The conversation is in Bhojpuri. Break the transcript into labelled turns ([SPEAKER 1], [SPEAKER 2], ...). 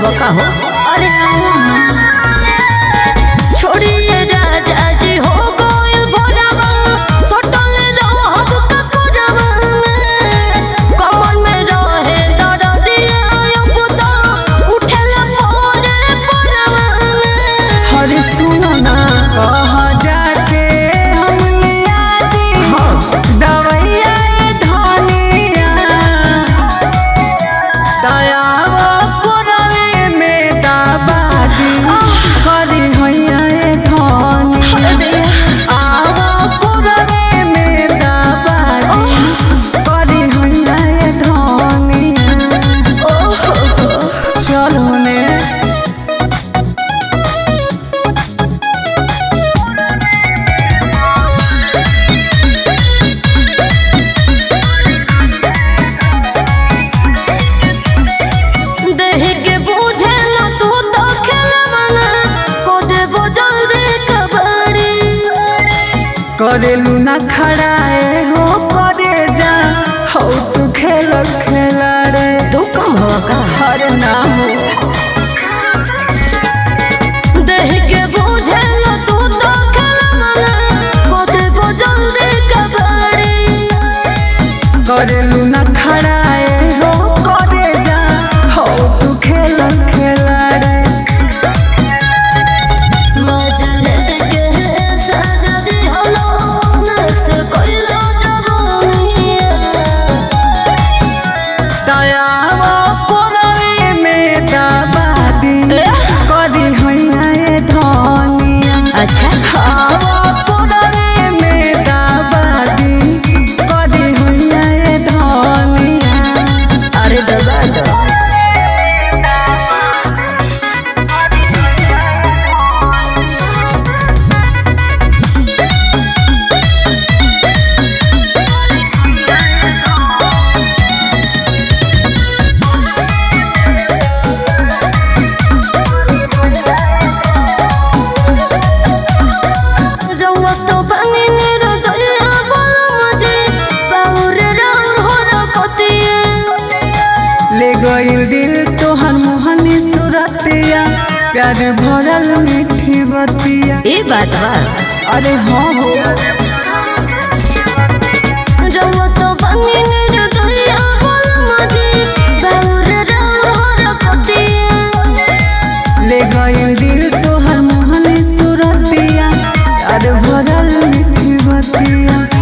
[SPEAKER 1] बका हो
[SPEAKER 2] अरे आओ ना
[SPEAKER 1] छोड़िए राजा जी हो गइल भोरवा सटल रहब ककोरवा में कमर में रहे दरदिया अब तो उठेला पोरे पोरवा में
[SPEAKER 2] अरे सुनो ना कह जाके हम लिया दी दवैया ये धनिया दयावा पुरवे में दाबादी करी हैया ये धनिया आवा पुरवे में दाबादी करी हैया ये धनिया चलो ने
[SPEAKER 1] देह के बूझे ना तू तो खेलवाना को देबो जल्दी कबड़ी
[SPEAKER 2] करेलू ना खड़ाए हो करे जा हो तू खेल खेला रे
[SPEAKER 1] तू कम हो का
[SPEAKER 2] हर ना हो
[SPEAKER 1] देह के बूझे ना तू तो खेलवाना को देबो जल्दी कबड़ी
[SPEAKER 2] करेलू ना खड़ाए हो करे जा हो तू खेल खेला रे
[SPEAKER 1] मजले के सजा दी हलो नस कोइलो जवानिया
[SPEAKER 2] दयावा पुरवे में दाबादी
[SPEAKER 1] ए?
[SPEAKER 2] करी हैया ये धनिया
[SPEAKER 1] अच्छा
[SPEAKER 2] आवा पुरवे में दाबादी करी हैया ये धनिया
[SPEAKER 1] अरे दबा दो रउआ तो बनी निर दया बोलो मुझे पाउर राउर हो रखतिए
[SPEAKER 2] ले गईल दिल तोहर मोहनी सुरतिया प्यार भरल मीठी बतिया
[SPEAKER 1] ये बात बा
[SPEAKER 2] अरे हाँ हो
[SPEAKER 1] रउआ तो बनी निर दया बोलो मुझे पाउर राउर हो रखतिए
[SPEAKER 2] ले गईल दिल तोहर मोहनी सुरतिया प्यार भरल मीठी बतिया